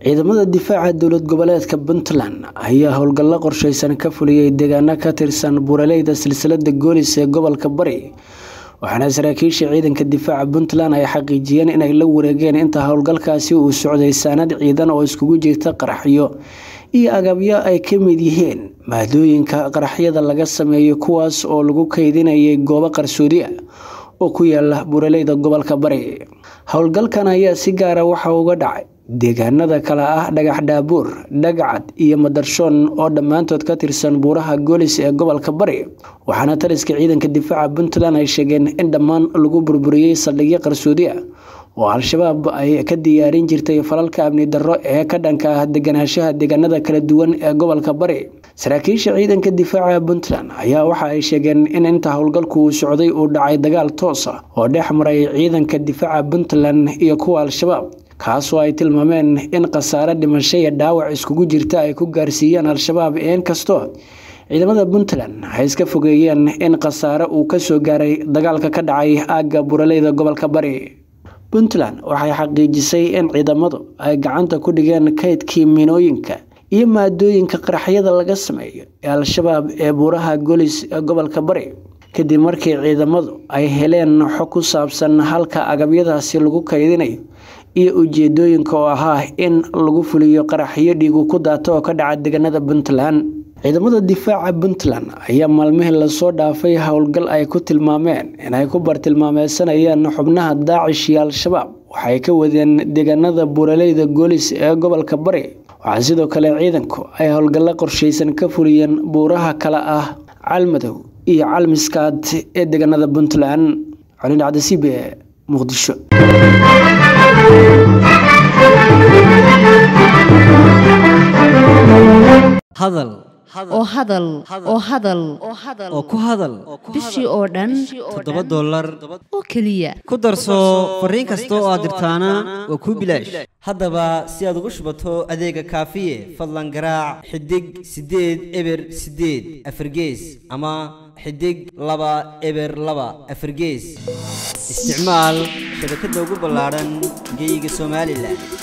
ciidamada difaaca dowlad goboleedka puntland ayaa howlgallo qorsheysan ka fuliyey deegaano ka tirsan buuraleyda silsilada goolis ee gobolka bari waxaana saraakiisha ciidanka difaaca puntland ay xaqiijiyeen inay la wareegeen inta howlgalkaasi uu socday saanad ciidan oo iskugu jirta qaraxyo iyo agabyo ay ka mid yihiin maadooyinka qaraxyada laga sameeyo kuwaas oo lagu kaydinayay goobo qarsoodi ah oo ku yaala buuraleyda gobolka bari howlgalkan ayaa si gaara waxa uga dhacay deegaanada kale ah dhagax dhaabuur dhagacad iyo madarshoon oo dhammaantood ka tirsan buuraha goolis ee gobolka bari waxaana taliska ciidanka difaaca puntland ay sheegeen in dhammaan lagu burburiyey saldhigyo qarsoodi ah oo al-shabaab ay ka diyaarin jirtay falalka amni darro ee ka dhanka ah deganaanshaha deegaanada kala duwan ee gobolka bari saraakiisha ciidanka difaaca puntland ayaa waxa ay sheegeen in inta howlgalku uu socday uu dhacay dagaal toos ah oo dhex maray ciidanka difaaca puntland iyo kuwa al-shabaab kaasoo ay tilmaameen in khasaare dhimasho iyo dhaawac iskugu jirta ay ku gaarsiiyeen al-shabaab inkastoo ciidamada puntland ay iska fogeeyeen in khasaare uu kasoo gaaray dagaalka ka dhacay aagga buraleyda gobolka bari puntland waxay xaqiijisay in ciidamadu ay gacanta ku dhigeen kaydkii minooyinka iyo maadooyinka qaraxyada laga sameeyo ee al-shabaab ee buuraha golis ee gobolka bari kadib markii ciidamadu ay heleen xog ku saabsan halka agabyadaasi lagu kaydinayo iyo ujeedooyinka oo ahaa in lagu fuliyo qaraxyo dhiigu ku daato oo ka dhaca deegaanada puntland ciidamada difaaca puntland ayaa maalmihii lasoo dhaafay howlgal ay ku tilmaameen inay ku bartilmaameysanayeen xubnaha daacish iyo al-shabaab waxay ka wadeen deegaanada buuraleyda goolis ee gobolka bari waxaa sidoo kale ciidanku ay howlgallo qorsheysan ka fuliyeen buuraha kale ah calmadow iyo calmiskaad ee deegaanada puntland calidhacdasibe muqdisho hadal oo hadal oo hadal oo ku hadal bishii oo dhan toddoba dollar oo keliya ku darso fariin kasta oo aad dirtaana waa kuu bilaash haddaba si aad ugu shubato adeega kaafiye fadlan garaac xidig siddeed eber siddeed afargees ama xidig laba eber laba afargees isticmaal shabakadda ugu ballaadhan geyga somalilan